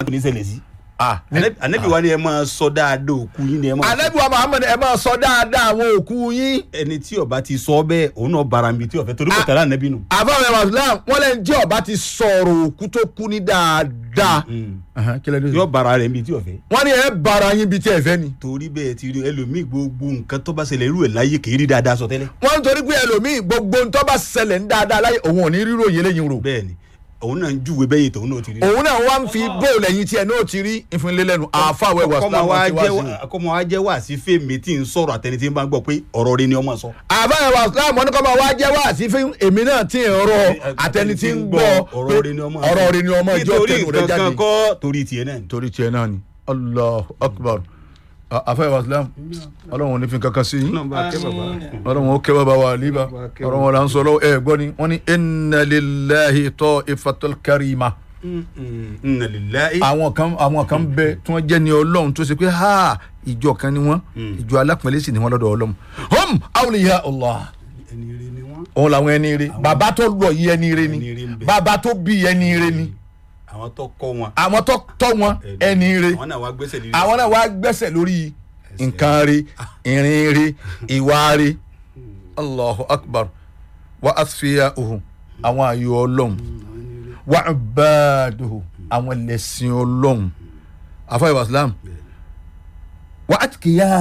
kò ní ṣẹlẹ̀ sí. ah anabi wa ni ẹ máa sọ dáadáa òkú yín ni ẹ máa sọ. anabi wa muhammed ẹ máa sọ dáadáa àwọn òkú yín ẹni tí ọba ti sọ bẹ́ẹ̀ òun náà bara mi tí ọ̀fẹ́ torí kò tẹ̀lé anabi nù. àbáwọn ẹwà islam wọn lẹ́yìn tí ọba ti sọ̀rọ̀ òkú tó kú ní dáadáa kílẹ̀ ní. yóò bara rẹ̀ mi tí ọ̀fẹ́. wọ́n ní ẹ bara yín bíi tí ẹ fẹ́ ni. torí bẹ́ẹ̀ ti rí ẹlòmíì gbogbo nǹkan tó bá ṣẹlẹ̀ irú ẹ̀ láyé kì í rí dáadáa sọ tẹ́lẹ̀. wọ́n ń torí pé ẹlòmíì gbogbo ntọ́ bá ṣẹlẹ̀ ń dáadáa láyé òun ò ní rírò yẹn lẹ́yìn rò. bẹ́ẹ̀ ni òun náà ń júwe bẹ́yìn tòun náà ti rí. òun náà wá ń fi bóòlù ẹ̀yìn tiẹ̀ náà ti rí ìfúnlélẹ́nu àfàwẹ̀ wà kọ́mọ islam wa wọn ti wá jẹ́ sí i. kọ́mọ wa jẹ́ wá sí fèmí tí ń sọ̀rọ̀ àtẹni tí ń bá ń gbọ́ pé ọ̀rọ̀ rẹ ni ọmọ sọ. àbáyọ̀ wà islam wọn ní kọ́ máa wá jẹ́ wá sí fún èmi náà tí ń rọ àtẹni tí ń gbọ́ ọ̀rọ̀ rẹ ni ọmọ ọ̀rọ̀ rẹ ni ọmọ ìjọ nítorí tẹnu rẹ nǹkan jáde. kan kọ́ torí tiẹ̀ náà ni. torí tiẹ̀ náà ni allah akbar àfàyọ̀ wà islam ọlọ́run ò ní fi kankan sí yín ọlọ́run ó kẹ́ bàbá wa àlíbà ọ̀rọ̀ wọn là ń sọ lọ́wọ́ ẹ gbọ́ ni wọ́n ní inna lillahi ta'ifatul karima inna lillahi. àwọn kan àwọn kan bẹ tí wọ́n jẹ́ ní ọlọ́run tó ṣe pé ha ìjọ kan ni wọ́n ìjọ alápẹ̀lẹ́ sì ni wọ́n lọ́dọ̀ ọlọ́run hum awliya allah ẹni rẹ ni wọ́n. òun làwọn ẹni rẹ bàbá tó lọ yìí ẹni rẹ ni Ẹni rere ń bẹ. bàbá tó bí ẹni rẹ ni àwọn tó kọ́ wọn. àwọn tó tọ́ wọn ẹni rẹ àwọn náà wá gbẹ́sẹ̀ lé. àwọn náà wá gbẹ́sẹ̀ lórí nǹkan rẹ ìrìn rẹ ìwà rẹ allahu akbar wa asfiya ohun àwọn ayò ọlọ́run wa ibaduhu àwọn ẹlẹ́sìn ọlọ́run afáyọ̀ islam wa atkiya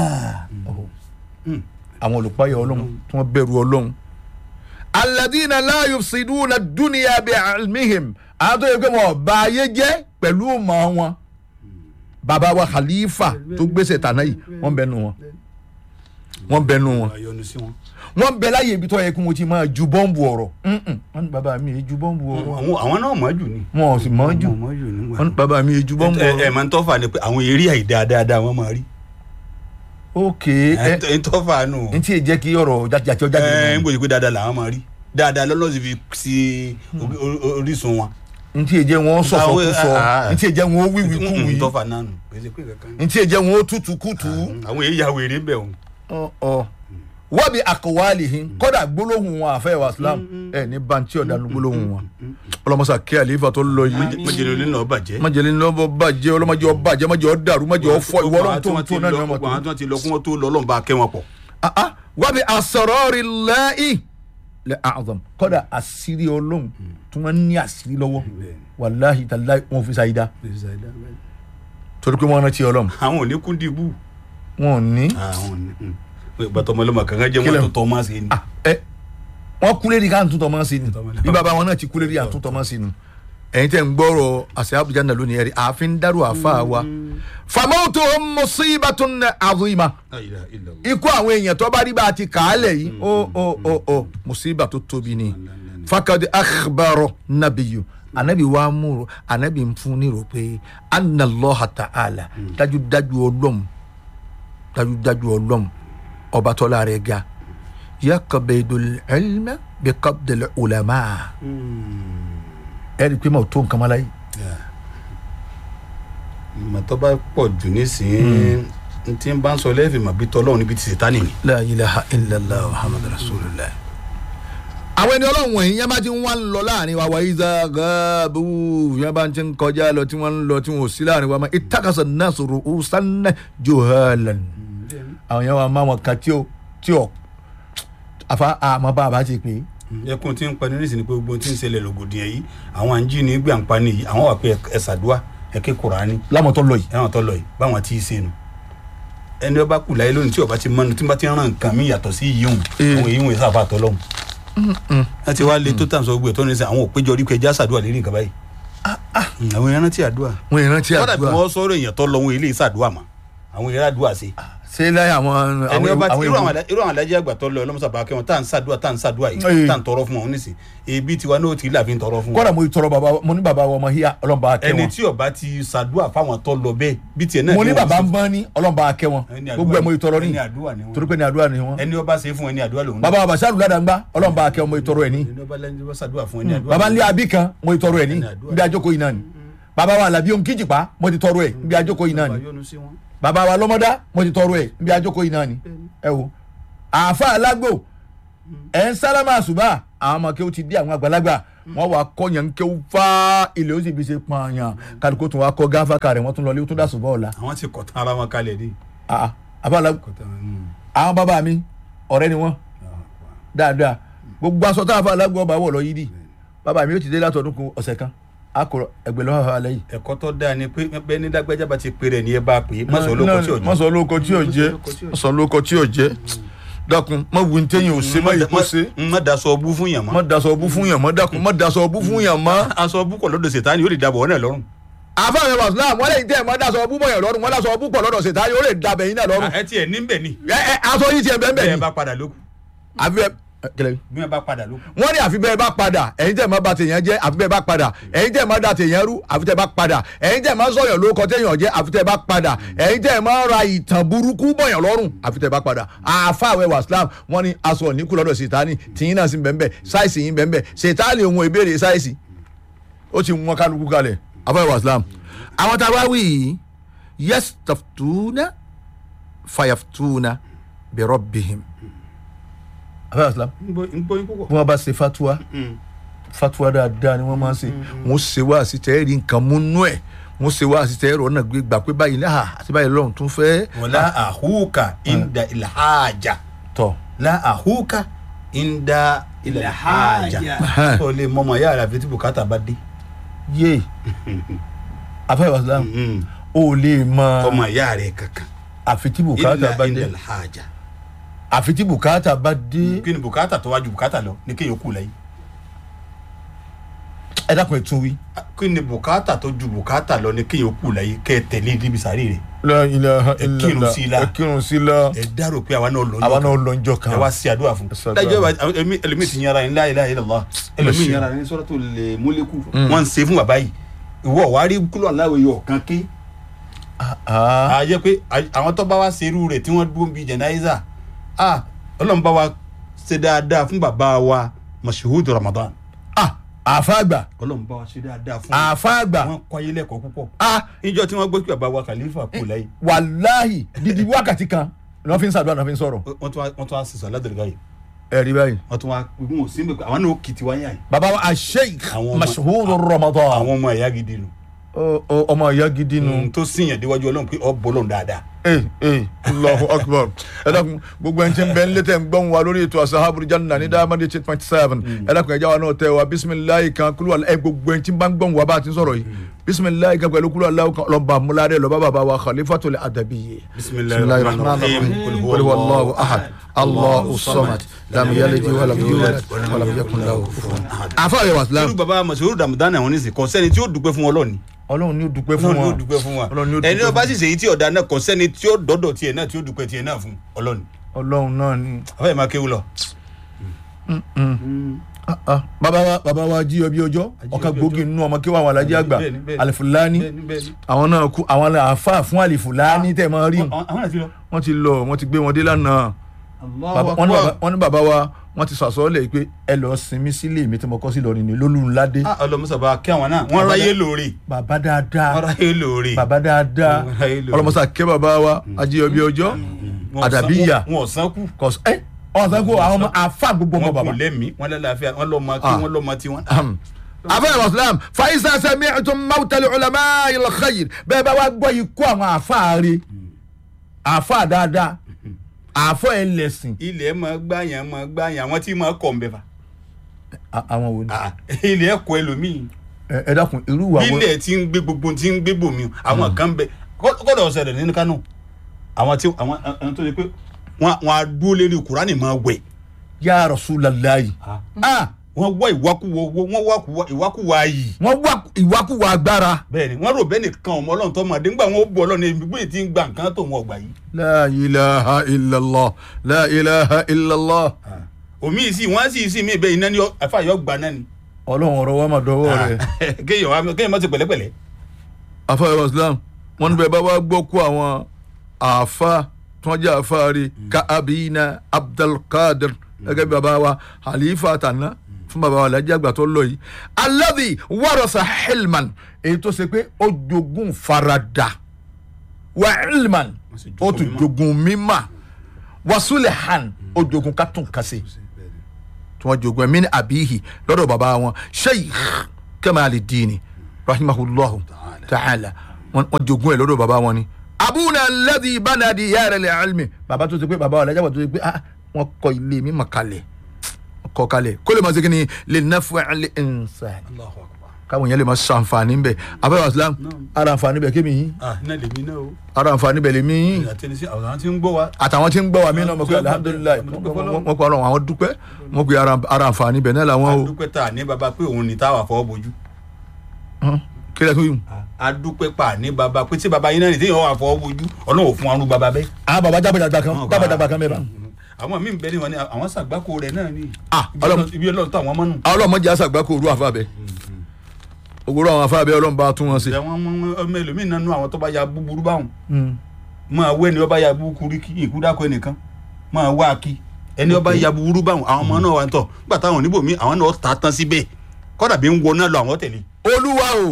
àwọn olùpáyọ̀ ọlọ́run tí wọ́n bẹ̀rù ọlọ́run alladina la yufsiduna dunya bi ilmihim àwọn tó yẹ pé wọn ò bà ayé jẹ́ pẹ̀lú ọmọ wọn bàbá wa khalifa tó gbèsè tànà yìí wọ́n bẹ nù wọn wọ́n bẹ nù wọn ayọ̀nu sí wọn. wọ́n bẹ láyé ibi tó yẹ kí wọ́n ti máa ju bọ́ǹbù ọ̀rọ̀ Mm-mm. wọ́n ní bàbá mi yé ju bọ́ǹbù ọ̀rọ̀ àwọn àwọn náà mọ̀ jù ni. wọn ò sì mọ̀ jù mọ̀ jù ni. wọ́n ní bàbá mi yé ju bọ́ǹbù ẹ ẹ ọ̀rọ̀ máa ń tọ́fà ni pé àwọn eré àìdáa dáadáa wọ́n máa rí. ok ẹ ẹ ń tọ́fà nù. n tí ì jẹ́ kí ọ̀rọ̀ jàjàjọ́ jáde ẹ ń nínú gbòdì pé dáadáa làwọn máa rí dáadáa lọ́lọ́ sì fi sí orí- orí- orísun wọn. n tí ì jẹ́ wọn sọ̀sọ̀ kú sọ Ah, ah. n tí ì jẹ́ wọn wíwí kú ń wí tọ́fà náà nù. kì í ṣe pé kankan. n tí ì jẹ́ wọn tútù kútù àwọn èyí ya wèrè ń bẹ̀ wọn. ọ̀ wọ́n bí àkọwálì hin kọ́dà gbólóhùn wọn àfẹ́ wa islam ẹ̀ ní bantí ọ̀dà ní gbólóhùn wọn ọlọ́mọsà kí àlífà tó lọ yìí májèlé olè náà bàjẹ́. májèlé ní ọmọ bàjẹ́ ọlọ́mọdé ọbàjẹ́ májèlé ọdàrú májèlé ọfọ ìwọ ọlọ́run tó ń tó náà ní ọmọ tó. àwọn tí wọ́n ti lọ kí wọ́n tó lọ ọlọ́run bá kẹ́ wọn pọ̀. Ah, ah, wọ́n bí asọ̀rọ̀rì lẹ́yìn lẹ́ àzọm kọ́dà àṣírí ọlọ́run tí wọ́n ní àṣírí lọ́wọ́ wàláhì tàláhì wọn fi ṣàyídá torí pé wọ́n rántí ọlọ́run àwọn ò ní kún dìbò. wọn ò ní. àwọn ò ní. ìgbàtọ̀ ọmọlọ́mọ kankan jẹ́ Kílẹ̀. wọn tó tọ́ máa ṣe ni. Ah, ẹ wọ́n kúlé ní ká ń túntọ̀ mọ́ sí ni Túntọ̀ mọ́. bí bàbá wọn náà ti kúlé ní à ń túntọ̀ mọ́ sí ni ẹ̀yin tẹ̀ ń gbọ́rọ̀ àṣẹ abuja náà lónìí ẹ̀rí ààfin dárò àfa wa famautu musibatun azima La ilaha illallah. ikú àwọn èèyàn tó bá rí bá a ti kà á lẹ̀ yìí ó ó ó ó musiba tó tóbi ni fakadi akhbaro nabiyu anabi wa múro anabi ń fún ní rò pé anallaha ta'ala dájúdájú ọlọ́m dájúdájú ọlọ́m ọba tọ́lá rẹ̀ ga yakabedul ilma bi qabdil ulama ẹ̀rí pé mo tó nǹkan mọ́lá yìí màtọ́ bá pọ̀ jù nísìnyí n tí n bá ń sọ lẹ́ẹ̀fì mà bí tọ́lọ́run níbi tí sètánì ni. la ilaha illallah muhammad rasulillah. àwọn ẹni ọlọ́run wọ̀nyí yẹn bá ti ń wá ń lọ láàrin wa wa iza gaabu yẹn bá ti ń kọjá lọ tí wọ́n ń lọ tí wọ́n ò sí láàrin wa ma itakasa nasu ru'usan juhalan. àwọn yẹn wà máa wọn kan tí ó tí ó àfa àmọ́ bá a bá ti pè é. ẹkún tí ń pani nísìnyí pé gbogbo tí ń ṣẹlẹ̀ lògòdìyàn yìí àwọn àǹjí ní gbà ń pani yìí àwọn wà pé ẹ ṣàdúà ẹ ké kùránì lámọ̀tọ́ lọ yìí. ẹ̀wọ̀n tó lọ yìí báwọn tí ì ṣe nu ẹni ọba kù láyé lónìí tí ọba ti mọnu tí wọ́n bá ti rán nǹkan mi yàtọ̀ sí yìí hùn Eh. àwọn èyí hùn ìsáfà tọ́lọ́hùn. wọ́n ti wá lé tó tàn sọ gbé tó ní sẹ́ àwọn òpéjọ orí kẹjá ṣàdúà lérí nǹkan báyìí. Mm, àwọn èèyàn rántí àdúà. wọ́n ìrántí kọ́dà bí àdúrà wọ́n sọ̀rọ̀ èèyàn tó lọ wọn ilé ìṣàdúà mọ́ àwọn èèyàn àdúà ṣe. ṣé láyé àwọn ẹni ọba àwọn irú àwọn ìwé- alá- irú àwọn alájẹ àgbà tó lọ ọlọmọsàbà kẹwọn tá à ń ṣàdúà tá à ń ṣàdúà Eh. yìí tá à ń tọrọ fún wọn nísìn ebi tiwa náà ti là fi ń tọrọ fún wọn. kọ́dà mo tọrọ bàbá mo ní bàbá wa ọmọ híyà ọlọ́mọba akẹ́ ẹni wọn. tí ọba ti ṣàdúà fáwọn tó lọ bẹ́ẹ̀ bí tiẹ̀ náà mo ní ni wọ́n bàbá ṣe ń bọ́ ní ọlọ́mọba akẹ́ wọn Ẹni àdúrà gbogbo ẹ̀ mo ni- tọrọ ní ẹni àdúrà ni wọ́n. torí pé ní àdúrà ni wọn. ẹni ọba ṣe fún ẹni àdúrà lòun. bàbá wa bàṣà lùdàdàgbà ọlọ́mọba akẹ́ wọn mo tọrọ ẹ̀ ní. ẹni ọba lẹni ọba ṣàdúà fún ẹni àdúrà. bàbá ńlẹ̀ àbí kan mo tọrọ ẹ̀ ní Ẹni àdúrà. bí àjọkọ̀ yìí náà ni. bàbá wa làbí ohun kíjìpá mo ti tọrọ ẹ̀ bí àjọkọ̀ yìí náà ni. yọ́nú sí wọn. bàbá wa lọ́mọdá mo ti tọrọ ẹ̀ bí àjọkọ̀ yìí náà ni. ẹ wo àáfà alágbò ẹ̀ ń sálámà àṣùbà àwọn ọmọ kí ó ti dé àwọn àgbàlagbà wọ́n wá kọ́ yẹn ń kéwú fá ilé ó sì fi ṣe pààyàn kálukú tún wá kọ́ gáfàkà rẹ̀ wọ́n tún lọ lé ó tún dà sùn bọ́ọ̀la. àwọn ti kọ̀ tán ara wọn kalẹ̀ dé. abala kọ̀ tán mm. àwọn bàbá mi ọ̀rẹ́ ni wọ́n dáadáa gbogbo aṣọ tá a fa alágbó ọba wọ̀ lọ yídì bàbá mi ó ti dé látọdún kan ọ̀sẹ̀ kan a kọ ẹgbẹ́ lọ́wọ́ àwọn alẹ́ yìí. ẹ̀kọ́ tó dáa ni pé bẹ́ẹ̀ ní dágbẹ́jà bá ti pè rẹ̀ ní ẹ bá pè é má sọ olóko tí ò jẹ́. mọ̀sọ̀ olóko tí ò jẹ́ mọ̀sọ̀ olóko tí ò jẹ́ dákun mọ̀ wí ntẹ́yìn ò ṣe mọ̀ yìí kó ṣe má daṣọ ọbú fún yàn mọ́. mọ̀ daṣọ ọbú fún yàn mọ́ dákun mọ̀ daṣọ ọbú fún yàn mọ́. aṣọ ọbú kọ̀ lọ́dọ̀ ṣètánì ó lè dàbọ̀ ọ́nà lọ́rùn. àfààní wàsílám wọn lẹ́yìn tẹ́ ẹ̀ mọ́ daṣọ ọbú bọ̀yàn lọ́rùn wọn daṣọ ọbú pọ̀ lọ́dọ̀ ṣètá yóò lè dabẹ̀ yín náà lọ́rùn. ẹ tiẹ̀ ní bẹ̀ ni. ẹ ẹ aṣọ yìí tiẹ̀ bẹ́ẹ̀ bẹ́ẹ̀ bẹ́ẹ̀ ni bá padà lókun. àfi bẹ́ẹ̀ kẹlẹ́ bí wọ́n bá padà lókun. wọ́n ní àfi bẹ́ẹ̀ bá padà ẹ̀yin tẹ̀ máa ba tèèyàn jẹ́ àfi bẹ́ẹ̀ bá padà ẹ̀yin tẹ̀ máa da tèèyàn rú àfi tẹ̀ bá padà ẹ̀yin tẹ̀ máa sọ̀yàn lóko téèyàn jẹ́ àfi tẹ̀ bá padà ẹ̀yin tẹ̀ máa ra ìtàn burúkú bọ̀yàn lọ́rùn àfi tẹ̀ bá padà àfàwẹ̀ wàsílám wọ́n ní aṣọ òníkù lọ́dọ̀ sètáni tìyín náà sì ń bẹ́ẹ̀ sáìsì yín bẹ́ẹ̀ sètáni òun ìbéèrè sáìsì ó ti wọn kálukú kalẹ̀ àfàwẹ̀ wàsílám àwọn tá a bá wí yìí yastaftuna fayaftuna bi rabbihim àfàwẹ̀ wàsílám ń gbọ́ yín púpọ̀. bí wọ́n bá ṣe fatuwa fatuwa dáadáa ni wọ́n máa ń ṣe wọ́n ṣe wá sí tẹ́ rí nǹkan múnú ẹ̀ wọ́n ṣe wá sí tẹ́ rọ̀ náà gbé gbà pé báyìí náà àti báyìí lọ́run tún fẹ́. wala ahuka inda ilhaja tọ̀ la ahuka inda ilhaja Ilhaja. o lè mọmọ ya rẹ àfi tí bùkátà bá dé yé afẹ́ wàsílám o lè mọ ọmọ ya rẹ kankan àfi tí bùkátà illa bá inda dé ilhaja àfi tí bùkátà bá dé kí ni bùkátà tó wájú bùkátà lọ ní kéèyàn kú lẹ́yìn ẹ dákun ẹ tún wí. kí ni bùkátà tó ju bùkátà lọ ní kéèyàn kú lẹ́yìn kẹ́ ẹ tẹ̀lé níbi sàárè rẹ̀ la ilaha Ẹ kírun sí i la. ẹ kírun sí i la ẹ dárò pé àwa náà lọ àwa náà lọ njọ kan ẹ wá sí àdúrà fún Ẹ ṣàdúrà. dájọ́ bá ẹlòmí- ẹlòmíì ti yàrá yín la ilaha illallah ẹlòmíì yàrá ní suratul Mulku wọ́n ń ṣe fún bàbá yìí ìwọ wàá rí kúlọ̀ aláwọ̀ yìí ọ̀kan ké Ah, a jẹ́ pé a- àwọn tó bá wá serú rẹ̀ tí wọ́n dúró bíi jẹnáísà a ọlọ́run bá wa ṣe dáadáa fún bàbá wa Mashood Ramadan ah àfàgbà ọlọ́run bá wa ṣe dáadáa fún àfàgbà wọn kọ́ ayé lẹ́kọ̀ọ́ púpọ̀ ah níjọ́ tí wọ́n gbé pé bàbá wa Khalifa kú lẹ́yìn wàláhì dídí wákàtí kan ni wọ́n fi ń ṣàdúrà náà fi ń sọ̀rọ̀ wọ́n tún wá wọ́n tún wá sísọ aládùúgbò yìí ẹ rí báyìí. wọ́n tún wá gbogbo wọn sí mi pé àwọn náà kìtì wáyà yìí baba wa asheik Àwọn ọmọ- mashuhuru ramadan àwọn ọmọ ẹ̀yà gidi nù Ọ- ọ- ọmọ ìyá gidi nu. tó síyàn déwájú ọlọ́run pé ọ bọ́ lọ́run dáadáa ee ee allahu akbar ẹ dákun gbogbo ẹni tí ń bẹ ń létẹ̀ ń gbọ́n wa lórí ètò asahabu janna ní dáhàmàdì eight point seven ẹ dákun ẹja wa náà tẹ wa bisimilayi kan kúlú ẹ gbogbo ẹni tí ń bá ń gbọ́n wa bá a ti ń sọ̀rọ̀ yìí bisimilayi kan pẹ̀lú kúlú aláwọ̀ kan lọ́ba múlárẹ̀ lọ́ba bàbá wa khalifatul adabiyye. bisimilayi rahman rahim qul huwa allahu ahad allahu samad lam yalid walam yulad walam yakun lahu kufuwan ahad. àfa yẹ wa irú silam bàbá Mashood Ramadan àwọn oníṣe kò sẹ́ni tí ó dúpẹ́ fún ọlọ́ọ̀ni ọlọ́run ni ó dúpẹ́ fún ọlọ́run ni ó wọn dúpẹ́ fún wa Ọlọ́run ni ó ẹni dúpẹ́ ọba fún sì ṣèyí tí ọ̀dà náà kò sẹ́ni tí ó dọ́dọ̀ tiẹ̀ náà tí ó dúpẹ́ tiẹ̀ náà fún ọlọ́ọ̀ni ọlọ́run náà ni. afẹ́ máa kéwù lọ. Ah, ah. bàbá wa bàbá wa jí ọbí ọjọ́ Ají ọ̀kan ọbí gbòógì ọjọ́. nínú ọmọ kí wọn àwọn alájí àgbà Bẹ́ẹ̀ni, bẹ́ẹ̀ni. alifulani bẹ́ẹ̀ni bẹ́ẹ̀ni. àwọn náà kú àwọn àáfà fún alifulani tẹ̀ máa rí àwọn àwọn àti lọ. wọn ti lọ wọn ti gbé wọn dé lánàá Bàbá- wọn ní bàbá- wọn ní bàbá wa wọn ti sàsọ́ọ́lẹ̀ pé ẹ lọ sinmi sílé mi tí mo kọ́ sí lọ́rin ní lólùládé ọlọmọsàbà kí àwọn náà wọ́n ráyè lóore bàbá dáadáa wọ́n ráyè lóore. bàbá dáadáa Wọ́n ráyè lóore. ọlọmọsà kẹ́ bàbá wa ají ọbí ọjọ́ Wọn ò san- àdàbíyà. wọn ò sánkù kọ̀s ẹ ọ̀sán kó àwọn ọmọ àáfà gbogbo ọmọ wọn bàbá. kò lẹ́mìí wọn lálàáfíà wọn lọ́ọ́ máa kí Ah. wọn lọ́ọ́ máa tí wọn. afẹ́ ìwàsílám fàyísà sami'tum mawtal ulama il khayr bẹ́ẹ̀ bá wá gbọ́ ikú àwọn àfáàrí àfáà dáadáa àfọ́ ẹlẹ́sìn ilẹ̀ máa gbàyàn máa gbàyàn àwọn tí máa kọ̀ ń bẹ̀ fà. àwọn wo ni. Ah, ilẹ̀ ẹ̀kọ́ ẹlòmíì ẹ ẹ dákun irú wa wo ilẹ̀ tí ń gbé gbogbo tí ń gbé bòmí àwọn kan bẹ kọ́- kọ́dọ̀ ọ̀sẹ̀ rẹ̀ nínú kánò àwọn tí àwọn àwọn tó ṣe pé wọn wọn á dúró lérí kùránì máa wẹ̀ ya rasulallahi ah wọn wá ìwákúwọ owó wọn wá kúwọ ìwákúwọ ayì wọ́n wá ìwákùwà agbára. bẹ́ẹ̀ ni wọn rò bẹ́ẹ̀ nìkan ọmọ ọlọ́run tó máa dé ńgbà wọn ó bu ọlọ́run ẹbí gbé tí ń gba nǹkan tó wọn ọgbà yìí la ilaha illallah la ilaha illallah omi yìí sì wọn sì sí mi bẹ́ẹ̀ iná ni àfàyọ gbà náà ni ọlọ́run ọ̀rọ̀ wa máa dọwọ́ rẹ̀. kéèyàn wá kéèyàn má ti pẹ̀lẹ́pẹ̀lẹ́ afa ìwàsílám wọn níbẹ̀ bá wá gbọ́ kó àwọn àfa tí wọ́n jẹ́ àfa rí ka abiyina abdulkadir gẹ́gẹ́ bí baba wa halifa tana fún baba wa alhaji àgbà tó lọ yìí alladhi warasa hilman èyí tó ṣe pé ó jogún farada wa ilman ó tún jogún mímà wa sulehan ó jogún kátùn kásì tí wọ́n jogún ẹ̀ mí ní abiyihi lọ́dọ̀ bàbá wọn sheikh kamali dini rahimahullahu ta'ala wọ́n wọ́n jogún ẹ̀ lọ́dọ̀ bàbá wọn ni abuna alladhi bana diyara li ilmi bàbá tó ti pé bàbá ọ̀làjà tó ti pé ah wọ́n kọ́ ilé mímọ̀ kalẹ̀ wọ́n kọ́ kalẹ̀ kó lè máa ṣe kí ni lè nafu li insan Allahu Akbar. káwọn yẹn lè máa ṣàǹfààní bẹ̀ abẹ́wò islam ara àǹfààní bẹ̀ kémi yín ah iná lèmi náà o ara àǹfààní bẹ̀ lèmi yín àtẹnisí àwọn tí ń gbọ́ wa àtàwọn tí ń gbọ́ wa mí náà mo pe alihamudulilayi mo pe ọlọ́run àwọn dúpẹ́ mo pe ara ara àǹfààní bẹ̀ náà làwọn o adúpẹ́ tà ní baba pé òun ni táwa fọwọ́ bojú Hàn, kílẹ̀ tó yìí. adúpẹ́ pa ní baba pé tí baba yín náà ní téèyàn wà fọwọ́ bojú ọlọ́run ò fún arú baba bẹ́ẹ̀. àwọn baba jábàdàgbà kan jábàdàgbà kan bẹ́ẹ̀ bá. àwọn míì bẹ́ẹ̀ ni wọn ni àwọn sàgbákò rẹ̀ náà ni Ah, Ibi Ọlọ́run- ibi ọlọ́run tó àwọn mọ́nù. ọlọ́mọdé àṣàgbà kò rú àfa bẹ́ẹ̀ òwúrọ̀ àwọn afa bẹ́ẹ̀ ọlọ́run bá tún wọn sí. ìjà wọn mọ ọmọ ẹlòmíì náà nú àwọn tó bá ya búburú báwọn máa wọ ẹni ọba ya búburú kí ìkúdákọ ẹnìkan máa wá kí ẹni ọba ya búburú báwọn àwọn ọmọ náà wà ń tọ nígbà táwọn oníbò mi àwọn náà ta tán síbẹ̀ kọ́dà bí ń wọ náà lọ àwọn tẹ̀lé. olúwa o.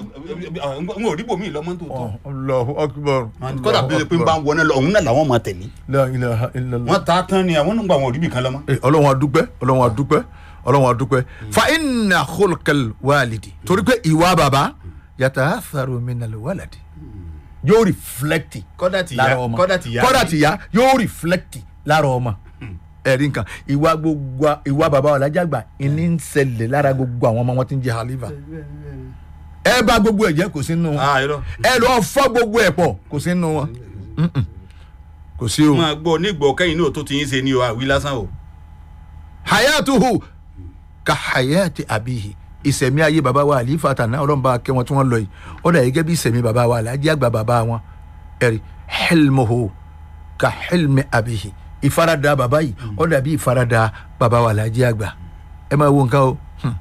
n ò rí bòmí lọ́mọ tó tọ́ Allahu akbar. kọ́dà bí pé ń bá ń wọ náà lọ òun náà làwọn máa tẹ̀lé. la ilaha illallah. wọ́n ta tán ni àwọn nígbà wọn ò rí bì kan lọ́mọ. Eh, ọlọ́run adúpẹ́ ọlọ́run adúpẹ́ ọlọ́run adúpẹ́ fa inna khulqal walidi torí pé ìwà bàbá yatatharu minal waladi yóò reflect kọ́dà tìyá lára ọmọ kọ́dà tìyá kọ́dà tìyá yóò reflect lára ọmọ ẹ̀rí nǹkan ìwà gbogbo ìwà bàbá ọ̀làjàgbà ìní ń ṣẹlẹ̀ lára gbogbo àwọn ọmọ wọn tí ń jẹ halifa ẹ bá gbogbo ẹ̀ jẹ́ kò sí nínú wọn ah irọ́ ẹ lọ fọ́ gbogbo ẹ̀ pọ̀ kò sí nínú wọn Mm-mm. kò sí o. máa gbọ́ nígbọ̀ kẹ́yìn náà tó ti yín ṣe ni o àwí lásán o. hayatuhu ka hayati abihi ìsẹ̀mí ayé baba wa àlífà tànà ọlọ́mọba akẹ́ wọn tí wọ́n lọ yìí ó dà gẹ́gẹ́ bí ìsẹ̀mí baba wa alájí àgbà baba wọn ẹ̀rí hilmuhu ka hilmi abihi ìfaradà baba yìí ó dà bí ìfaradà baba wa alájí àgbà ẹ máa wo nǹkan o. Hmm.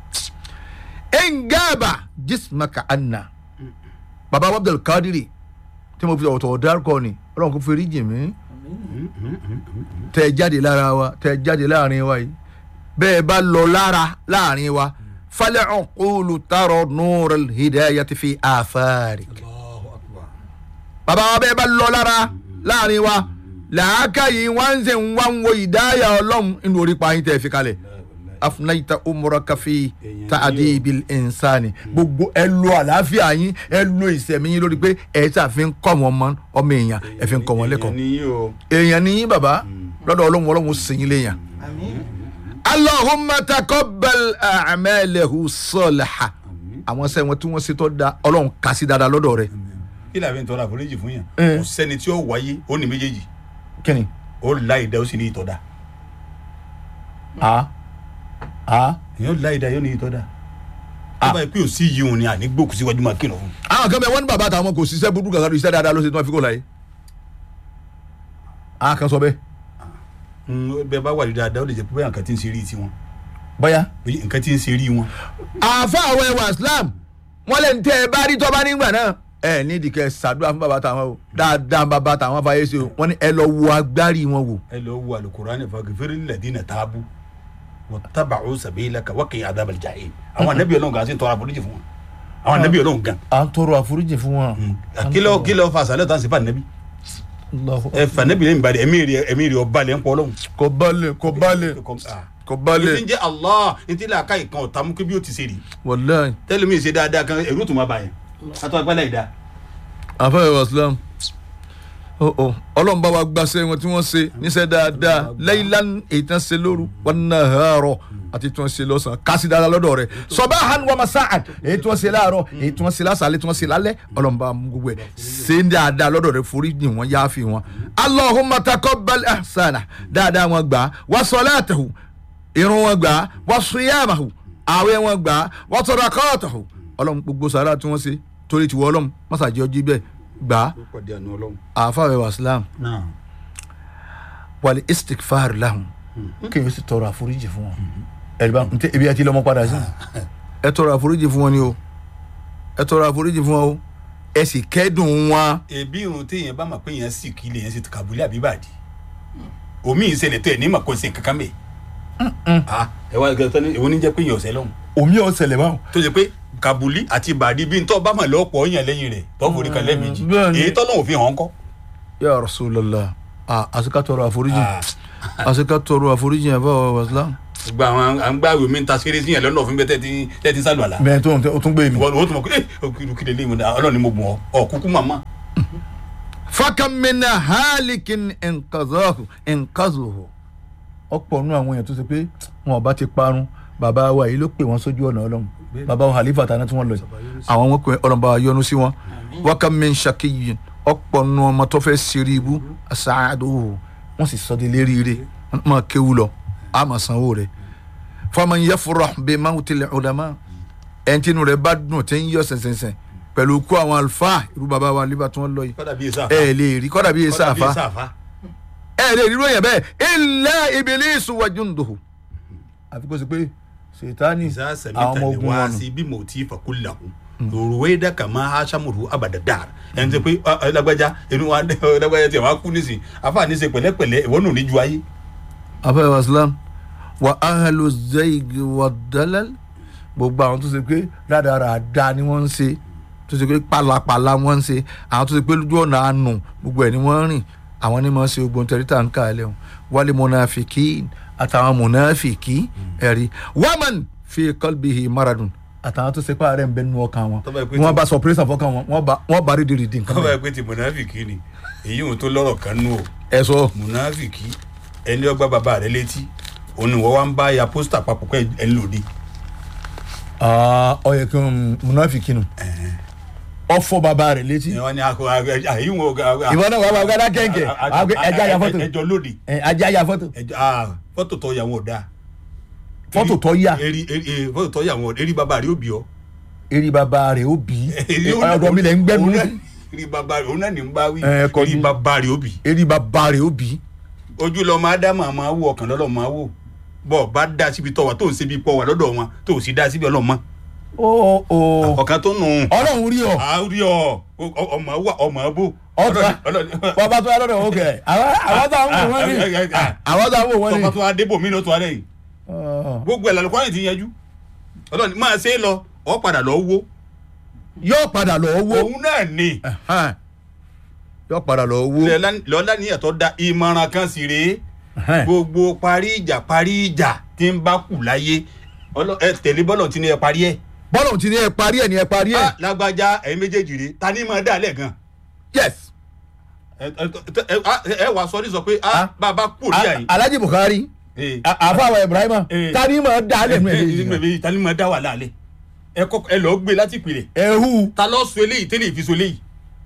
engaba jismaka anna baba wa abdul kadiri tí mo fi ọ̀tọ̀ dárúkọ ni ọlọ́run kò fèrè jì mí tẹ jáde lára wa tẹ jáde láàrin wa yìí bẹ́ẹ̀ bá lọ lára láàrin wa falẹ̀ ọ̀kúlù tààrọ̀ nùrẹ̀ hidaya ti fi àfáàrí. bàbá wa bẹ́ẹ̀ bá lọ lára láàrin wa làákà yìí wọ́n ń sè ń wá ń wo ìdáyà ọlọ́run inú orí pa yín tẹ̀ fi kalẹ̀ afunayita umura kafi taadi bil insani gbogbo ẹ lo àlàáfíà yín ẹ lo ìsẹ̀mí yín lórí pé ẹ ṣàfihàn kọ́ wọn mọ́ ọmọ èèyàn ẹ fi ń kọ́ wọn lẹ́kọ̀ọ́ ìyẹn ni yín o. èèyàn ni yín bàbá lọ́dọ̀ ọlọ́run ọlọ́run sèyìn léèyàn. Allahumma taqabbal a'malahu salaha àwọn sẹ́yìn wọn tí wọ́n ṣe tó da ọlọ́run kà sí dáadáa lọ́dọ̀ rẹ̀. kí làbí ń tọrọ àforíjì fún yàn Eh. kò sẹ́ni tí ó wáyé ó ní méjèèjì kíni. ó la ìdá ó sì ní ìtọ́da a a. èèyàn la ìdá yóò ní ìtọ́da tó bá yẹ pé ò sí yìí òun ni àní gbókù síwájú máa kìlọ̀ fún àwọn kan bẹ wọn ní bàbá àtàwọn kò ṣiṣẹ́ burúkú kankan iṣẹ́ dáadáa ló ṣe tí wọ́n fi kó láyé. a kan sọ bẹ́ẹ̀ un bẹ́ẹ̀ bá wà ní dáadáa ó lè jẹ́ pé bóyá nǹkan tí ń ṣe rí tiwọn bóyá. bóyá nǹkan tí ń ṣe rí wọn. àfa àwọn ẹwà islam wọn lè tẹ ẹ bá rí tọ́ba nígbà náà ẹ ní ìdíkẹ́ ṣàdúrà fún bàbá tàwọn o dáadáa bàbá tàwọn fàyè ṣe o wọn ní ẹ lọ wo agbárí wọn wò. ẹ lọ wo alukurani fagifere ladina taabu wa tabacu sabilaka wa kìí adabal jahil àwọn anabi Ọlọ́run gan-an sì ń tọrọ àforíjì fún wọn àwọn anabi Ọlọ́run gan. à ń tọrọ àforíjì fún wọn. kílọ̀ kílọ̀ fa sàlẹ̀ tán sí fa anabi ẹ fa anabi lẹ́yìn balẹ̀ ẹ̀mí rẹ̀ ẹ̀mí rẹ̀ ọba lẹ́ ń pọ̀ lọ́hùn. kò balẹ̀ kò balẹ̀ kò ní balẹ̀ ti ń jẹ́ allah ní ti làákà ìkan ọ̀tá mú kí bí ó ti ṣe rí wàláì tẹ́lẹ̀mí ṣe dáadáa kan ẹ̀rú tó máa bá yẹn àtọ́ agbálẹ̀ ìdá. àfa ẹwà islam ọ ọ ọlọ́run bá wa gbàṣẹ wọn tí wọ́n ṣe níṣẹ́ dáadáa laylan èyí tí wọ́n ṣe lóru wan nahara àti tí wọ́n ṣe lọ́sàn-án kásì dáadáa lọ́dọ̀ rẹ̀ sabahan wa masa'an èyí tí wọ́n ṣe láàárọ̀ èyí tí wọ́n ṣe lásàálẹ̀ tí wọ́n ṣe lálẹ́ ọlọ́run bá mú gbogbo ẹ̀ ṣe ń dáadáa lọ́dọ̀ rẹ̀ forí jìn wọ́n yááfì wọn allahumma taqabbal ahsana dáadáa wọn gbà wa salatahu irun wọn gbà wa siyamahu àwẹ̀ wọn gbà wa sadaqatahu ọlọ́run gbogbo sàrà tí wọ́n ṣe torí tiwọ́ ọlọ́run mọ́sàájì ọjí bẹ́ẹ̀ gbà á ó pàdé àánú ọlọ́run. àáfàá wẹ̀ wàsílám náà wàlẹ̀ istikfar lahun kéèyàn sì tọrọ àforíjì fún wọn ẹ̀rí bá ń tẹ ebi àti lọ́mọ padà sí ẹ tọrọ àforíjì fún wọn ni o ẹ tọrọ àforíjì fún wọn o ẹ sì kẹ́dùn wọn. ebi irun téèyàn bá mọ̀ pé yẹn sì kí lè yẹn sì kàbúlẹ̀ àbí bàdí omi ìṣẹ̀lẹ̀ tó ẹ̀ ní màkó ṣe kankan bẹ́ẹ̀. ah ẹ wá gẹ́gẹ́ tán ní èwo ní jẹ́ pé yẹn ọ̀sẹ̀ lọ́hùn omi ò ṣẹlẹ̀ báwọn. tó ṣe pé kabuli àti bàdí bí n tọ́ bá mọ̀ lọ́pọ̀ yẹn lẹ́yìn rẹ̀ tọ́ forí kan lẹ́ẹ̀mejì bẹ́ẹ̀ ni. èyí tọ́lọ́ òfin hàn kọ́. ya rasulallah ah àsìká tọrọ àforíjì Ah. àsìká tọrọ àforíjì ẹ̀ bá wà wàsílám gba àwọn à ń gbá ìwé mi ń ta ṣeré sí yẹn lọ́nà òfin bẹ́ẹ̀ tẹ́tí tẹ́tí sálù àlá bẹ́ẹ̀ tó o tún gbé mi. wọ́n wọ́n tún mọ̀ pé ẹ òkìlù lè mọ̀ ọlọ́run ni mo bùn ọ ọ kúkú màmá. fakamina halikin nkazahu nkazuhu ọ̀pọ̀ nínú àwọn èèyàn tó ṣe pé wọn ò bá ti parun bàbá wa yìí ló pè wọ́n sójú ọ̀nà ọlọ́run bàbá wa halifa tàná tí wọ́n lọ yìí àwọn wọn pè ọlọ́run bá wa yọ́nú sí wọn wakamin shakiyin ọ̀pọ̀ nínú ọmọ tó fẹ́ ṣeré ibú aṣáájú wọ́n sì sọ de léríire máa kéwu lọ a máa sanwó rẹ̀ faman yafurah bi mawtil ulama ẹnitínú rẹ̀ bá dùn tí ń yọ sẹ̀nsẹ̀nsẹ̀ pẹ̀lú kó àwọn àlùfáà irú bàbá wa halifa tí wọ́n lọ yìí kọ́dà bíi sáfà ẹ lè rí kọ́dà bíi kọ́dà bíi sáfà sáfà ẹ lè rí ròyìn bẹ́ẹ̀ illa ibilisu wa junduhu àfi kó o sì pé ṣètánì ìsá àwọn sẹ̀mítà ọmọ ni ogun wá wọn nù. sí bí mo ti fà kó làkú òrùwé dàkà máa aṣámùrù abàdàdà ẹni tó pé ọ, ọ, lágbájá inú wa ọ, lágbájá tiẹ̀ wá kú nísìn afa ní ṣe pẹ̀lẹ́pẹ̀lẹ́ ìwọ nù ní ju ayé. afẹ́ waslam wa ahlu zaygi wa dalal gbogbo àwọn tó ṣe pé rádaràda ni wọ́n ń ṣe tó ṣe pé pàlàpàlà wọ́n ń ṣe àwọn tó ṣe pé lójú ọ̀nà àánú gbogbo ẹ̀ ni wọ́n ń rìn àwọn ni wọ́n ṣe ogun tẹ̀rítà ń kà á lẹ́hùn wálé mọ̀nàfìkì àtàwọn mọ̀nàfìkì ẹ̀rí wàmán fi qalbihi maradun àtàwọn tó ṣe pé àárẹ̀ ń bẹ nínú ọkàn wọn Tó bá yẹ pé wọ́n tí- bá sọ pírẹ́sà fọ́kàn wọn wọ́n bá- wọ́n bá rí dìrìdì nǹkan kọ́ba bẹ́ẹ̀. ẹ pé ti mùnàfìkì ni èyí ò tó lọ́rọ̀ kan nù o ẹ sọ mùnàfìkì ẹni ọgbà bàbá rẹ létí òun ni wọ́n wá ń bá ya pósítà papọ̀ pé ẹ ń lòdì. ọyẹ kí n mọ̀nàfìkì nù ọfọ bàbá rẹ̀ létí ẹ wá ní akọ àyè wọn. ìwọ náà wàá gbàgbà kẹ̀kẹ́ ẹja ya fọ́tò ẹjọ lòdì ẹ, ajá ya fọ́tò ẹjọ ah, fọ́tò tó yà wọn ò dáa. fọ́tò tó yà eri eri fọ́tò tó yà wọn eri bàbá rẹ ó bì ọ́. eré bàbá rẹ̀ ó bí Eri ó- ọ̀dọ̀ mi lẹ̀ ń gbẹ́nu òun ní náà- eri bàbá rẹ òun náà ní ń bá wí Ẹ, kọ́ eri ni. bàbá rẹ ó bì. eré bàbá rẹ̀ ó bí ojú lọ máa dá màá máa wò ọkàn lọ́lọ́ máa wò bọ́ bá dá síbi tọ́ wa tó ń ṣe bí pọ̀ wà lọ́dọ̀ wọn tó sì dá síbi ọlọ́mọ. ó ó ọ̀kan tó nù. ọlọ́run rí ọ àárí ọ ọ- ọmọ wà ọmọ bò. Ọ̀tá. bàbá tó yà lọ́dọ̀ ó kẹ̀ àwọn tó àwọn wò wọ́n rí àwọn tó àwọn wò wọ́n rí tọmọ tó wá débò mí ló tó wá lẹ́yìn gbogbo ẹ̀ lálùkọ́ àyìn ti yanjú ọlọ́ni máa ṣe é lọ ọ padà lọ wó yóò padà lọ owó òun náà ni yóò padà lọ owó lọ́lá ní ẹ̀tọ́ da ìmọ̀ràn kan sì rèé gbogbo parí ìjà parí ìjà tí ń bá kù láyé Ọlọ́- ẹ tẹ̀lé bọ́lọ̀ tí ní ẹ parí ẹ̀ bọ́lọ̀ tí ní ẹ parí ẹ̀ ní ẹ parí ẹ̀ Ah, lágbájá ẹ̀yin méjèèjì rèé ta ni máa dà lẹ̀ gan yes ẹ ẹ- ẹ- ah, ẹ wàá sọ ní sọ pé ah, Ah. bàbá kù ní àyè. alhaji buhari Eh. àfàwọ̀ ibrahima Eh. tani ma da lẹ́nu ẹ̀ lẹ́yìn ẹ̀ ta ni máa dá wà láàlẹ́ ẹ kọ́ ẹ lọ́ọ́ gbé láti ìpìlẹ̀ ẹ̀hú. ta lọ́ọ́ sọ eléyìí tẹ́lẹ̀ ìfi so eléyìí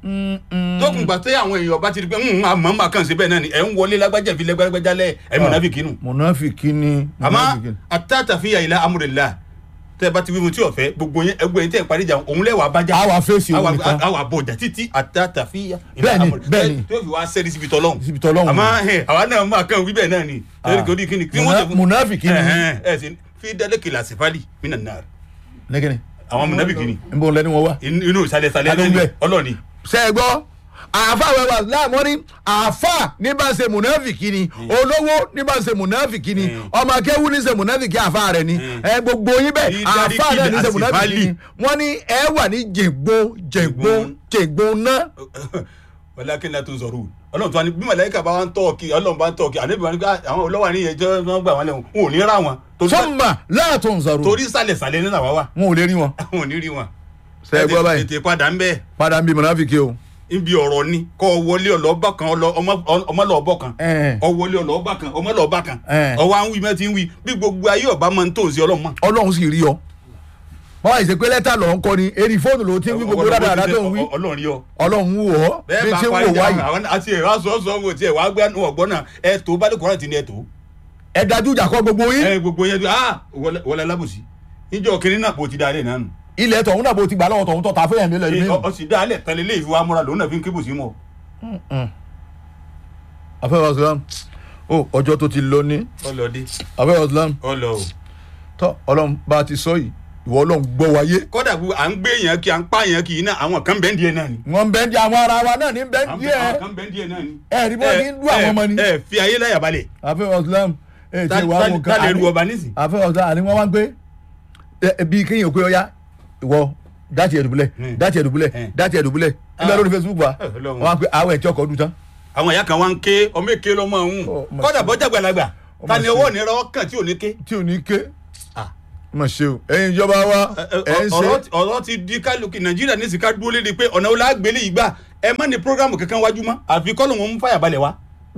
tókùn gbà tẹ àwọn èèyàn bá ti di pé ń àmọ́ máa kàn sí bẹ́ẹ̀ náà ni ẹ̀ ń wọlé lágbájá ìfi lẹ́gbẹ́gbẹ́já lẹ̀ ẹ̀ mọ̀nàfíkì nù. mọ̀nàfíkì ni àmọ́ mọ̀nàfíkì ni. àtàtàfíà ìlà amúrẹ̀lá tẹ́ ẹ bá ti wí mu tí ọ̀fẹ́ gbogbo yẹn ẹgbẹ́ yẹn tẹ́ ẹ parí ìjà òun lẹ́wàá bájá àwa fèsì òun àwa nìkan àwa bọ̀jà títí àtàtàfíà Bẹ́ẹ̀ni, bẹ́ẹ̀ni. tí ó fi wá sẹ́ni síbi tọ́lọ́hún síbi tọ́lọ́hún. àmọ́ ẹ̀ àwa náà máa kàn wí bẹ́ẹ̀ náà ni Ah. lórí kò ní kíni kí wọ́n Mùnà- tẹ̀ fún mùnàfíkì ni. ẹ̀ ẹ̀ sì fi dálé kìlà sífàlì mí nà nàá lẹ́gẹ̀ni àwọn mùnàfíkì ni n bọ̀ lẹ́ni wọn wá. inú ìsàlẹ̀ ìsàlẹ̀ Adó ń bẹ̀. ọlọ́ọ̀ni ṣe é gbọ́ àáfà wẹwà láàmú ní àáfà ní bá ń ṣe mùnàfíkì ni olówó ní bá ń ṣe mùnàfíkì ni ọmọ akẹ́wù ní ṣe mùnàfíkì àáfà rẹ̀ ni ẹ gbogbo yín bẹ́ẹ̀ Ìdarí àáfà náà ní ṣe kìlì mùnàfíkì ni àsìfálì. wọ́n ní ẹ wà ní jègbó jègbó jègbó náà. wàlákì náà tó ń sọ̀rọ̀ ọlọ́run tó wá ní bí màláíkà bá wá ń tọ́ kí ọlọ́run bá ń tọ́ kí àdébí wọn ni pé àwọn olówó àníyàn jẹ́ wọ́n gbà wọ́n lẹ́wọ̀n wọn ò ní ra wọn torí- sọ́mbà láàtọ̀ ń sọ̀rọ̀ torí sàlẹ̀ sàlẹ̀ nínú àwa wà wọn ò lè rí wọn. àwọn ò ní rí wọn. ṣe é gbọ́ báyìí tètè padà ń bẹ́ẹ̀ padà ń bí mùnàfíkì o. níbi ọ̀rọ̀ ni kọ́ ọ wọlé ọlọ́ọ̀bá kan ọlọ- ọmọ- ọmọlọ́ọ̀bọ kan Ẹ̀ẹ̀. ọ wọlé ọlọ́ọ̀bá kan ọmọlọ́ọ̀bá kan Ẹ̀ẹ̀. ọwọ́ à ń wí mẹ́tí ń wí bí gbogbo ayé ọba máa ń tó sí ọlọ́mọ. ọlọ́run sì rí ọ báwa ìṣe pé lẹ́tà lọ́ọ́ ń kọ́ ni eri fóònù ló ti ń wí gbogbo dáadáa tó ń wí ọlọ́run rí ọ. ọlọ́run wù ọ́ bí bẹ́ẹ̀ bá tí ń parí wò ìjà wáyé àwọn àti ẹ̀rọ aṣọ ọ̀ṣọ́ wo tiẹ̀ wàá gbé ọgbọ́n náà ẹ̀ tó bá lè kọ́ra ti ní ẹ̀ tó. ẹ dájú ìjà kọ́ gbogbo yín ẹ gbogbo yẹn ah wọlé wọlé alábòsí níjọ kiri náà kò ti dalẹ̀ náà nù. ilẹ̀ tọ̀hún náà bó ti gbà lọ́wọ́ tọ̀hún tọ̀ ta fẹ́yàn nílẹ̀ ìlú ọ sì dalẹ̀ tẹ̀lé lé ìfowó amúra lòun náà fi ń kébù sí mọ́. afẹ́wọ̀ islam ó ọjọ́ tó ti lọ ní ọlọ́dẹ afẹ́wọ̀ islam ọlọ o. tọ́ ọlọ́run bá a ti sọ yìí ìwọ ọlọ́run gbọ́ wáyé kódà bu à ń gbé yẹn kí à ń pa yẹn kì í náà àwọn kan bẹ́ẹ̀ díẹ̀ náà ni. wọ́n bẹ́ẹ̀ di àwọn ara wa náà ní bẹ́ẹ̀ àwọn díẹ̀ kan bẹ́ẹ̀ díẹ̀ náà ni. ẹ rí bọ́ọ̀ ní dún àwọn ọmọ ni ẹ fi ayé láyà balẹ̀. afẹ́wọ̀ islam ẹ ti wà wọn tá lè ru ọba nísìn. afẹ́wọ̀ islam àní wọ́n wá ń pé ẹ bí kéèyàn pé ọya ìwọ dáàtì ẹ̀dùbúlẹ̀ Hmm. dáàtì ẹ̀dùbúlẹ̀ Hmm. dáàtì ẹ̀dùbúlẹ̀ nígbà lórí facebook wa Ọlọ́run. wọ́n wá ń pé àwọn ẹ̀ tí ọkọ̀ ọdún tán àwọn ìyá kan wá ń ké ọmọ èké lọmọ ọ̀hún Oh, my kódà bọ́jà gbàlagbà Ó ta mà ni ṣe. owó òní rọ kàn tí ò ní ké. tí ò ní ké Ah. mà ṣe o ẹ̀yin ìjọba wa ẹ̀ ń ṣe ọ̀rọ̀ ti- ọ̀rọ̀ ti di kálukú nàìjíríà ní sìkà dúró léde pé ọ̀nà wo la gbélé yìí gbà ẹ má ní programu kankan wájú mọ́ àfi kọ́ lóun ń fàyà balẹ̀ wá.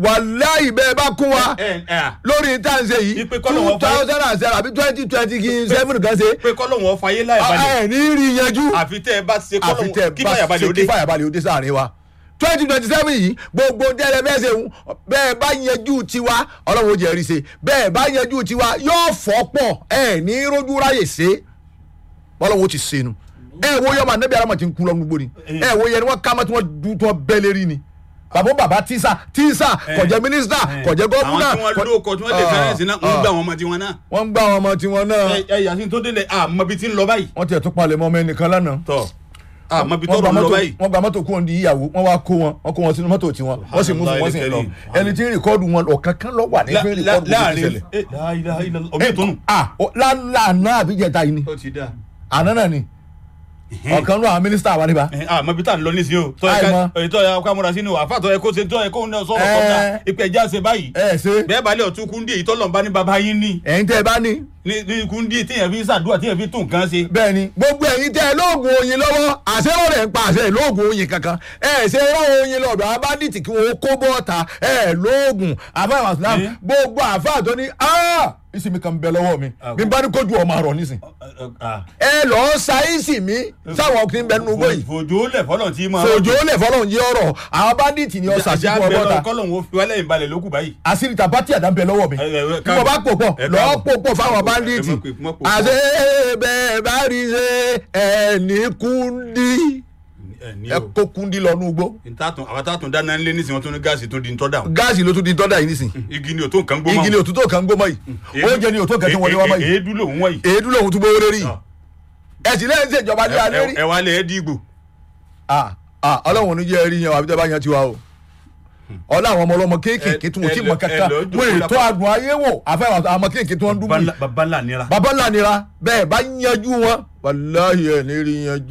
wàláì bẹ́ẹ̀ bá kún wa ẹ ẹ à, lórí táǹsẹ̀ yìí Ipe kọ́ ló two wọ́n fẹ́. thousand and seven àbí twenty twenty kí seven kan ṣe pé kọ́ lóun ọ fàyè láyà balẹ̀ ẹ̀ ní rí yanjú àfi tẹ́ ẹ bá ṣe kọ́ àfi tẹ lóun kí bá fàyà ṣe balẹ̀ ó kí dé. fàyàbalẹ̀ ó dé sáàrin wa twenty twenty seven yìí gbogbo tẹ́lẹ̀ bẹ́ẹ̀ ṣe ń bẹ́ẹ̀ bá yanjú tiwa ọlọ́run ó jẹ́ rí ṣe bẹ́ẹ̀ bá yanjú tiwa yóò fọ́ pọ̀ ẹ̀ ní rójú ráyè ṣe bọ́lọ́run ó ti ṣe nu ẹ̀ wo yọmọ anabi aramọ ti ń kú lọ́nu gbóni ẹ̀ wo yẹn ni wọ́n ká mọ́ tí wọ́n dún tí wọ́n bẹ́ lérí ni bàbá bàbá tíṣà tíṣà kọjá mínísítà kọjá gómìnà àwọn tí wọ́n lóko tí wọ́n lè fẹ́rẹ̀ sí náà ń gbà wọn ọmọ tiwọn náà. wọ́n ń gbá àwọn ọmọ tiwọn náà ẹ ẹ yàtí tó délẹ̀ àmọ́ bí ti ń lọ báyìí. wọ́n tiẹ̀ tún palẹ̀ mọ́ ọmọ ẹnìkan lánàá tọ́ àmọ́ bí wọ́n tọ́rọ̀ gba ń lọ mọ́tò báyìí. wọ́n gba mọ́tò kúrò ní ìyàwó wọ́n wá kó wọn wọ́n kó wọn sínú mọ́tò tiwọn wọ́n sì mú fún wọ́n sì ń lọ ẹni tí ń rìkọ́dù wọn ọ̀kan kan lọ wà ní La- fún la- rìkọ́dù bó ti láàrin ṣẹlẹ̀. ẹ, la ilaha illallah, omi tó nù. ah o- lánàá àbíjẹta yìí ni ó ti dáa. àná náà ni ọ̀kan náà àwọn mínísítà wa níbà. ẹ àmọ́ bí tá à ń lọ nísìnyí o tọ́ Àì ẹ mọ̀. ká ètò ẹ̀ ká múra sínú àfa tọ́ ẹ kó ṣe tọ́ ẹ kó ń sọ̀rọ̀ Ẹ. kọ́ta ìpè ẹja ṣe báyìí ẹ ṣe bẹ́ẹ̀ balẹ̀ ọ̀tún kúndé èyí tọ́lọ̀ ń bá ní baba yín ní ẹ̀yin tẹ́ ẹ bá ní ní ní kúndé téèyàn fi ṣàdúrà téèyàn fi tún nǹkan ṣe. bẹ́ẹ̀ ni gbogbo ẹ̀yin tẹ́ ẹ lóògùn oyin lọ́wọ́ àṣẹ wọn rẹ̀ ń pa àṣẹ lóògùn oyin kankan ẹ ṣe rán oyin lọ́dọ̀ abádìtì kí wọ́n kó bọ́ọ̀ta ẹ lóògùn àfáà islam Eh? gbogbo àfáà tó ní "Ah, ìsinmi kan bẹ lọ́wọ́ mi Ah, bí n bá ní kójú ọmọ àrọ̀ nísìn Ah. ẹ lọ́ọ́ ṣàìsì mi sáwọn ọkùnrin bẹ nínú gbòyìn fòjò lẹ̀ fọlọ́ tí máa. fòjò lè fọlọ́n yí ọ̀rọ̀ àwọn bandits ni ọ̀sà sí fún bẹ́ẹ̀ ọgbọ́ta kọ́lọ̀ wo fi wálẹ̀ ìbalẹ̀ lókù báyìí. àṣírí tàbátì àdá ń bẹ lọ́wọ́ mi Ẹ, ẹ, ẹ, bí mo bá pò pọ̀ ẹ lọ́ọ́ káàbọ̀. pò pọ̀ fáwọn bandits ẹ mọ̀ pé- mọ̀ pò pọ̀. àṣẹ bẹ́ẹ̀ bá rí ṣe ẹni kúndí ẹ ní ẹ o kó kúndí lọ nùgbó ntàtún àwọn tàtún dáná ńlé nísìnyí wọn tún ní gáàsì tó di ntọ́ dà gáàsì ló tún di tọ́da yìí nísìn igi ni o tó nǹkan gbó igi ni òtútù kan gbó mọ́ yìí oúnjẹ ni òtútù kan tí wọ́n lé wá mọ́ yìí èédú lòun wọ̀nyí. èédú lòun tún gbówó lérí ẹ̀sìn lẹ́yìn ṣèjọba ní alẹ́ rí ẹ wá lẹ̀ ẹ́ dìgbò. ah ah ọlọ́run ò ní jẹ́ ẹrí yan àbí tẹ́ bá yan tiwa o ọlọ́ àwọn ọmọ ọlọ́mọ kéékèèké tí wọ́n ti ẹ mọ lọ- kankan ẹ lọ wọ́n jókòó ètò àdùn ayé wò àfẹ́ àwọn ọmọ kéékèèké tí wọ́n ń dúbú yìí baba ńlá nira. bàbá ńlá nira bẹ́ẹ̀ bá yanjú wọn wàláhì ẹ̀ ní rí yanjú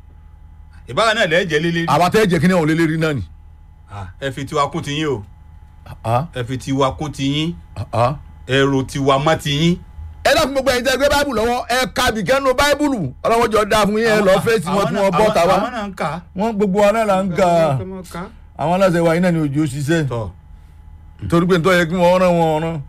ìbára náà lẹ́ẹ̀ jẹ́ lélẹ́rí. àwa tẹ́ jẹ́ kí ni àwọn lélẹ́rí náà ni. ẹ fi tiwa kún tiyín o Ah, ẹ fi tiwa kún tiyín ah, ah. ẹrù tiwa mọ́ tiyín. ẹ dákun gbogbo ẹ̀yin tẹ́ gbé báìbùlù lọ́wọ́ ẹ ka bìkẹ́nu báìbùlù ọlọ́wọ́ jọ dáa fún yín ẹ lọ fèsì wọn tí wọ́n bọ́ ta àwọn wá náà ń kà. wọ́n gbogbo wa náà là ń ga àwọn aláṣẹ wa yín náà ni òjò ṣiṣẹ́ tọ́ torí pé nítorí yẹ kí wọ́n rán wọn rán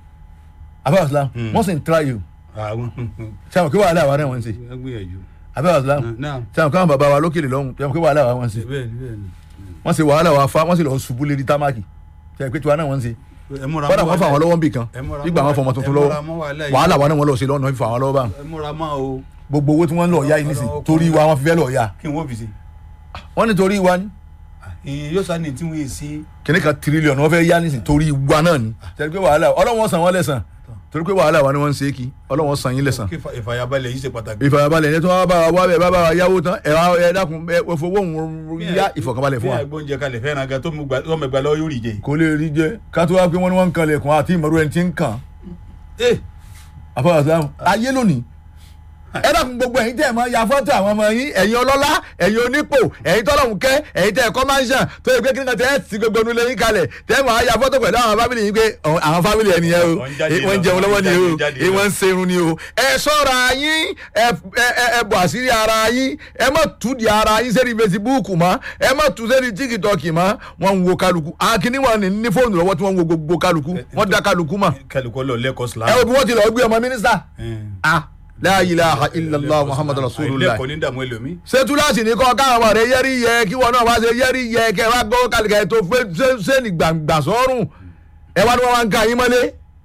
abẹ́ islam Hmm. wọ́n sì ń tra yìí àwọn sẹ́wọ̀n kí wàhálà wa náà wọ́n ń ṣe gbìyànjú. abẹ́ islam náà sẹ́wọ̀n káwọn bàbá wa lókèlè lọ́hùn sẹ́wọ̀n kí wàhálà wa wọ́n ń ṣe bẹ́ẹ̀ ni bẹ́ẹ̀ ni. wọ́n ṣe wàhálà wa fa wọ́n sì lọ ṣubú lérí támákì sẹ́wọ̀n pé tiwa náà wọ́n ń ṣe ẹ múra kọ́dà mọ́ wọ́n fà wọn lọ́wọ́ nbì kan ẹ múra nígbà mọ́ wọn fọmọ tuntun ẹ lọ́wọ́ múra mọ́ wàhálà yìí. wàhálà wa náà wọ́n lọ sí lọ́nà fífa wọn lọ́wọ́ báwọn ẹ múra mọ́ o gbogbo owó tí wọ́n ń lọ ya yìí nísìn torí wa wọ́n fi fẹ́ lọ ya kí n wọ́n fi ṣe. wọ́n ní torí wa ní èyí yóò sá ní tí wọ́n yé sí. kìnìún kan tírílíọ̀nù wọ́n fẹ́ yá nísìn torí wa náà ni tẹ̀lé pé wàhálà ọlọ́wọ́n san wọ́n lẹ́sàn torí pé wàhálà wa ni wọ́n ń ṣe é kí ọlọ́wọ́n san yín lẹ́sàn kí ìfà- ìfàyàbalẹ̀ yìí ṣe pàtàkì. ìfàyàbalẹ̀ ẹni tó wá bá wa wá bẹ̀ bá bá wa yáwó tán ẹ̀ wá ẹ̀ dákun ẹ̀ ẹ̀ fowó òun yá ìfọ̀kànbalẹ̀ fún wa bí agbóúnjẹ kalẹ̀ fẹ́ràn gan tó mú gbà tó mọ̀ gbà lọ́wọ́ yóò rí jẹ. kò lè rí jẹ ká tó wá pé wọ́n ní wọ́n ń kan lẹ̀kùn àti ìmọ̀rú ẹni tí ń kàn ẹ àfọwọ́ sàlámù ayé lónìí ẹ dákun gbogbo ẹ̀yin tẹ́ ẹ máa ya fọ́tò àwọn ọmọ yín ẹ̀yin ọlọ́lá ẹ̀yin onípò ẹ̀yin tọ́lọ́hún kẹ́ ẹ̀yin tẹ́ ẹ kọ́ máńṣàn tó yẹ pé kí ni kan tẹ́ ẹ ti gbogbo onú lẹ́yìn kalẹ̀ tẹ́ ẹ máa ya fọ́tò pẹ̀lú àwọn fámìlì yín pé àwọn àwọn fámìlì ẹni yẹn o Wọ́n jáde Eh, wọ́n lọ, jẹun lọ́wọ́ ni o wọ́n jáde eh, lọ. wọ́n ń serun ni o ẹ ṣọ́ra yín ẹ ẹ- ẹ- ẹ bọ̀ àṣírí ara yín ẹ má tú di ara yín sẹ́ni fesibúùkù mọ́ ẹ má tú sẹ́ni tíkítọ́ọ̀kì mọ́ wọ́n ń wo kálukú akíní wọn ní ní fóònù lọ́wọ́ tí wọ́n ń wo gbogbo kálukú wọ́n dá kálukú mọ́ kálukọ́ lọ lẹ́kọ̀ọ́ ẹ sílámù. wo bí wọ́n ti lọ gbé ọmọ mínísítà Eh. ah la ilaha illallah muhammadu rasulullah àìlẹ́kọ̀ọ́ ní dààmú ẹlòmí. ṣé túláàsì ní kọ́ káwọn ọmọ rẹ yẹ́rì yẹ kí wọn náà wá ṣe yẹ́rì yẹ kẹ wá gbọ́ kálíkà ètò sẹ́ni gbàǹgbà sọ́rùn ẹ wá ní wọn wá ń ka yín mọ́lé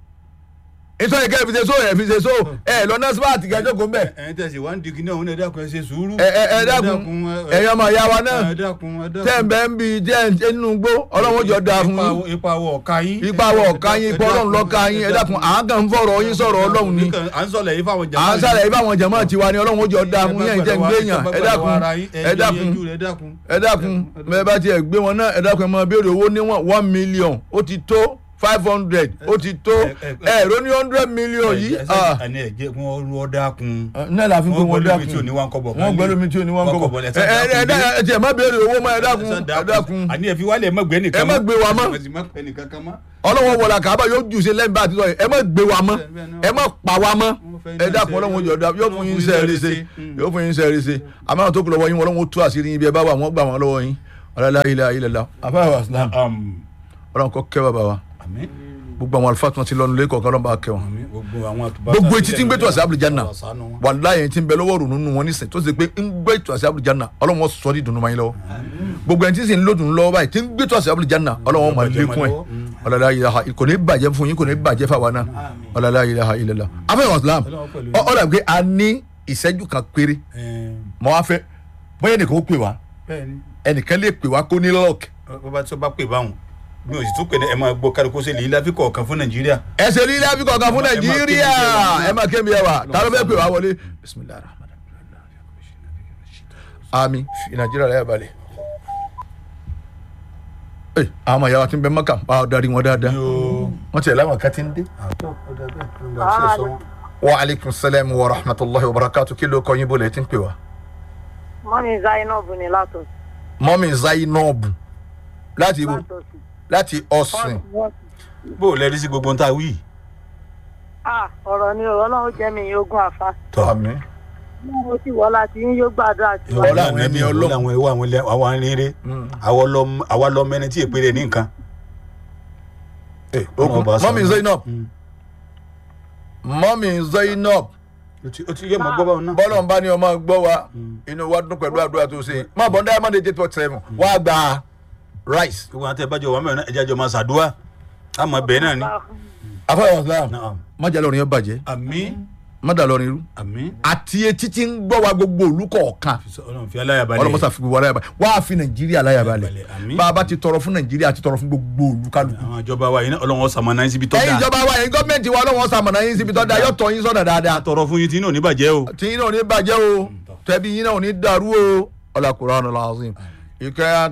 nítorí kẹ́ ẹ fi ṣe so ẹ fi ṣe so ẹ lọ nọ́sípàtì kẹjọ kò ń bẹ̀ ẹ̀yin tẹ̀sí wá ń digi náà òun ẹ̀ dákun ẹ̀ ṣe sùúrù. ẹ ẹ ẹ dákun ẹ̀yin ọmọ ìyá wa náà ẹ dákun ẹ dákun. tẹ́ ń bẹ́ ń bi jẹ́ ẹ̀ nínú gbó ọlọ́run jọ da fún yín Ipa- ipa wọ ọ̀ka yín. ipa wọ ọ̀ka yín ipa ọlọ́run lọ́ka yín ẹ dákun à ń kàn ń fọ̀rọ̀ yín sọ̀rọ̀ ọlọ́run ni à ń sọ̀lẹ̀ yìí fáwọn à ń sàlẹ̀ ibà àwọn jẹ̀mọ́ tiwa ni ọlọ́run jọ da fún yín ẹ̀ jẹ́ ń gbé yàn ẹ dákun ẹ dákun ẹ dákun. ẹ dákun bẹ́ẹ̀ bá tiẹ̀ gbé wọn náà ẹ dákun ẹ máa béèrè owó níwọ̀n one million ó ti tó five hundred ó ti tó ẹ- ẹ- ẹ̀rọ ní hundred million yìí ah, àní ẹ̀jẹ̀ wọn rú ọ̀dà kun. náà la fi pé Wọ́n wọ́n gbẹ́lómi tí ò dákun ní wá ń kọ́bọ̀ kan wọ́n lé. gbẹ́lómi tí ò ní wọ́n Wọ́n kọ́bọ̀ kọ́bọ̀ ẹ lẹ́sẹ̀ ẹ ẹ dákun ẹ tiẹ̀ má béèrè owó mọ́ ẹ dákun Ẹ̀sán ẹ dákun àní ẹ fi wálé ẹ má gbé nìkan Ẹ má gbé wa mọ́. ẹ sì má pẹ́ nìkan kan mọ́. ọlọ́wọ́ wọlé àkàbà yóò jù sí lẹ́yìn bá àti sọ yìí ẹ má gbé wa mọ́ ẹ má pa wa mọ́ ẹ dákun ọlọ́wọ́ yóò dá yóò fún yín sẹ́ ẹ ṣe yóò fún yín sẹ́ ẹ ṣe àmọ́ àwọn tó kù lọ́wọ́ yín ọlọ́wọ́ tú àṣírí yín bí ẹ bá wà wọ́n gbà wọ́n lọ́wọ́ yín ọlọ́lá ilẹ̀ ilẹ̀ la afáwà islam Um, ọlọ́run kọ́ kẹ́ bàbá wa àmín gbogbo àwọn àlùfáà tí wọ́n ti lọ́nu lé kọ̀ọ̀kan ọlọ́run bá kẹ́ wọn àmín gbogbo àwọn àtúbà gbogbo etí tí ń gbé tó àṣà àbújáná Àṣàánú wọn. wàláyé tí ń bẹ lọ́wọ́ rònú wọn nísìn tó ṣe pé ń gbé tó àṣà àbújáná ọlọ́run wọn sọ ọ́ di dùnú mayín lọ́wọ́ gbogbo ẹni tí sì ń lò dùnú lọ́wọ́ báyìí tí ń gbé tó àṣà àbújáná ọlọ́run wọn máa lékún ẹ̀ ọ̀làlá ilaha kò ní bàjẹ́ fún yín kò ní bàjẹ́ fáwa náà ọ̀làlá ilaha illallah afẹ́wọ̀n islam Ọlọ́run pẹ̀lú ọ ọ̀là pé a ní ìṣẹ́jú kan péré Ẹ̀ẹ́n, mọ́ wá fẹ́ bóyá ẹnìkan ó pè wá bẹ́ẹ̀ni ẹnìkan lè pè wá kó ní lọ́ọ̀kì bó bá tó bá pè báwọn bí o sì tún pè ní ẹ máa gbọ́ kálukú sí lè láfi kọ̀ọ̀kan fún nàìjíríà. ẹsẹ̀ lílẹ̀ àfi kọ̀ọ̀kan fún Ẹ máa nàìjíríà kébi ẹ máa kébi ẹ wà tá ló fẹ́ pè wá wọlé bisimilahi rahman ami fi nàìjíríà rẹ̀ balẹ̀. ẹ àwọn ọmọ ìyàwó àti bẹ́ẹ̀ mọ́kà bá a darí wọn dáadáa yóò wọ́n ti ẹ̀ láwọn kan ti ń dé. wa aleykum salaam wa rahmatulahi wa barakatu kí ló kọ́ yín bó lè ti ń pè wá. mọ́mí zainab ní látọ̀ mọ́mí zainab láti ibo látọ̀sí. láti ọ̀sìn bó o lẹ́rí sí gbogbo ohun tá a wí. ah ọ̀rọ̀ ni ọ̀rọ̀ náà ó jẹ́ mi yín ogún àfa tọ́ mo sì wọ́ láti yín yóò gbàdúrà sí wa. Ọlá àwọn ẹni Ọlọ́run. àwọn ẹwà àwọn ilẹ̀ àwọn arìnrìn àwa lọ mẹni tí èpè rẹ ní nǹkan. Ọmọ ọba sọ. mọ́mí zainab Mm. mọ́mí zainab o ti o ti yẹ mọ gbọ́ báwọn náà. bọ́lọ̀ ń bá ní ọmọ gbọ́ wa inú wa dún pẹ̀lú àdúrà tó ṣe má bọ̀ ndá monday eight point seven wá gba rice. gbogbo àwọn tẹ bá jọ wà mẹ́rin náà ẹja jọ máa ṣàdúrà àmọ́ bẹ́ẹ̀ náà ni. afọwọ́ islam Naam. má jà lọ́rin yẹn bàjẹ́ àmín má dà lọ́rin irú àmín àti etí tí ń gbọ́ wa gbogbo òlú kọ̀ọ̀kan ọlọ́run fi aláyàbalẹ̀. ọlọ́mọsá fi gbogbo aláyàbalẹ̀ wá á fi nàìjíríà aláyàbalẹ̀ Aláyàbalẹ̀, àmín. bá a bá ti tọrọ fún nàìjíríà àti tọrọ fún gbogbo òlú kálukú. àwọn ìjọba wa yìí náà ọlọ́run ọ̀sàmọ̀ náà síbi tó ẹ̀yin dáa. ìjọba wa ẹ̀yin gọ́ọ̀mẹ̀ntì wa ọlọ́wọ́n sàmọ̀nà yín síbi tó dáa yóò tọ́ yín sọ́nà dáadáa. tọrọ fún yín tí inú ò ní bàjẹ́ o. tí yín náà ò ní bàjẹ́ o tẹ̀bí yín náà ò ní dàrú o ọlá Qur'an al-Azim ìkẹ́